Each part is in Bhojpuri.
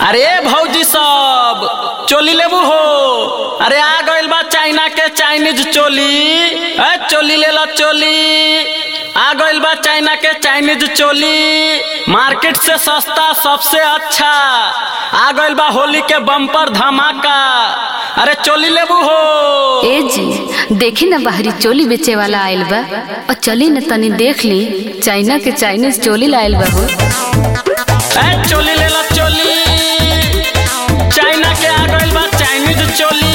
अरे भौजी सब चोली लेबू हो अरे आ गइल बा चाइना के चाइनीज चोली ए चोली ले ला चोली आ गइल बा चाइना के चाइनीज चोली मार्केट से सस्ता सबसे अच्छा आ गइल बा होली के बम्पर धमाका अरे चोली लेबू हो ए जी देखी ना बाहरी चोली बेचे वाला आयल बा और चली न तनी देख ली चाइना के चाइनीज चोली लायल बा हो ए चोली ले ला चोली चाइना के आ गइल बा चाइनीज चोली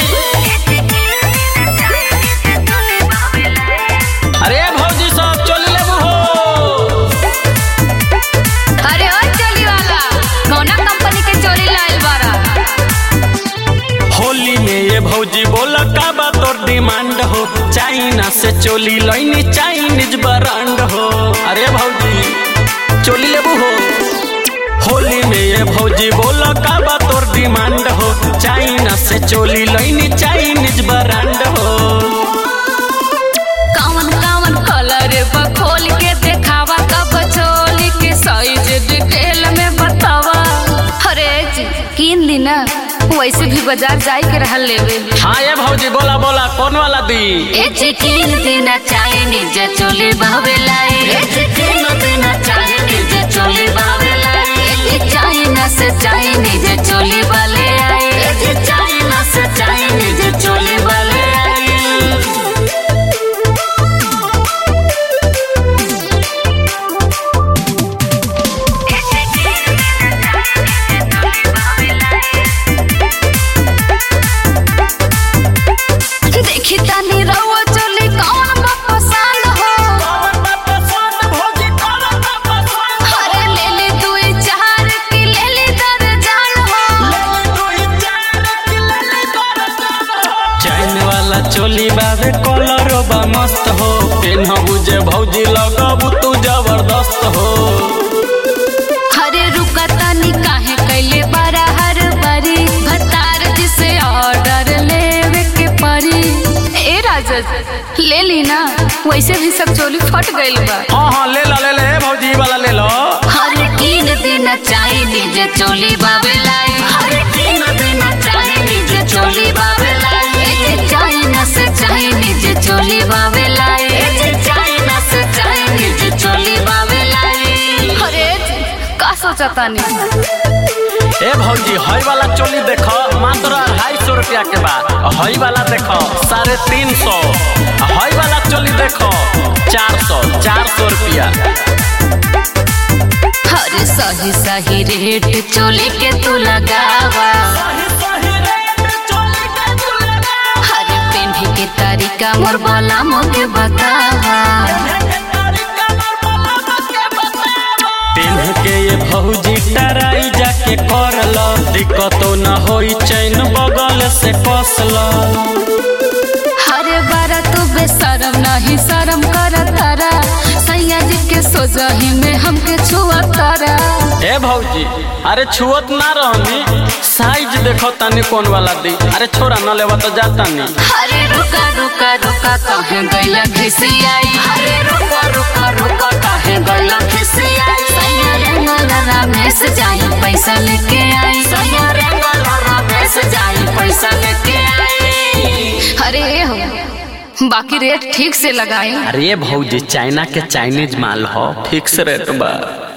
अरे भौजी सब चोली लेबू हो अरे ओ चोली वाला कौना कंपनी के चोली लायल बारा होली में ये भौजी बोल का बा तोर डिमांड हो चाइना से चोली लैनी चाइनीज ब्रांड हो अरे भौजी चोली लेबू हो होली में ये भौजी बोल का बा तोर डिमांड हो चाइना से चोली लैनी चाइनीज ब्रांड हो कावन कावन कलर बा खोल के देखावा कब चोली के साइज डिटेल में बतावा अरे जी किन दी ना वैसे भी बाजार जाए के रहल लेवे हाँ ये भौजी बोला बोला कौन वाला दी ए चिकिन देना चाइनीज चोली बावे लाई ए चिकिन देना चाइनीज चोली बावे लाई ए चाइना से चाइनीज चोली वाले आए ए चाइना से चाइनीज चोली वाले आए देखी तानी रउआ चोली कौन बा पसंद हो अरे ले ले दुई चार की ले ले दर्जन हो चैन वाला चोली बाबे कलर बा मस्त हो पेनहबू जे भौजी लगबू तू जबरदस्त हो अरे रुका तानी काहे कैले बड़ा हर बरी भतार जिसे ऑर्डर लेवे के परी ए राजा ले ली ना वैसे भी सब चोली फट गइल बा हाँ हाँ ले ला ले ले भौजी वाला ले लो हर तीन दिन चाइनीज चोली बाबे लाई हर तीन दिन चाइनीज चोली बाबे लाई ए चाइना से चाइनीज चोली बाबे लाई ए चाइना से चाइनीज चोली बाबे लाई अरे का सोचता नहीं ए भौजी हई वाला चोली देखो मात्र अढ़ाई सौ रुपया के बाद हई वाला देखो साढ़े तीन सौ हई वाला चोली देखो चार सौ चार सौ रुपया हर सही सही रेट चोली के तू लगावा हर पेन्ही के तरीका मोर बोला मोके बतावा पेन्ह के ये भौजी टराई जाके कर लो दिक्कतो न होई चैन बगल से कस लो हरे बारा तू बेशरम नहीं शरम कर तारा सैया जी के सोजही में हमके छुआ तारा ए भौजी अरे छुअत ना रहनी साइज देखो तनी कौन वाला दी अरे छोरा न लेवा तो जाता नी हरे रुका रुका रुका कहे गैला खिसियाई हरे रुका रुका रुका कहे गैला खिसियाई सैया रंगला रमेश जाई पैसा लेके आई सैया रंगला रमेश जाई पैसा लेके आई अरे हो बाकी रेट ठीक से लगाई अरे भौजी चाइना के चाइनीज माल हो फिक्स रेट बा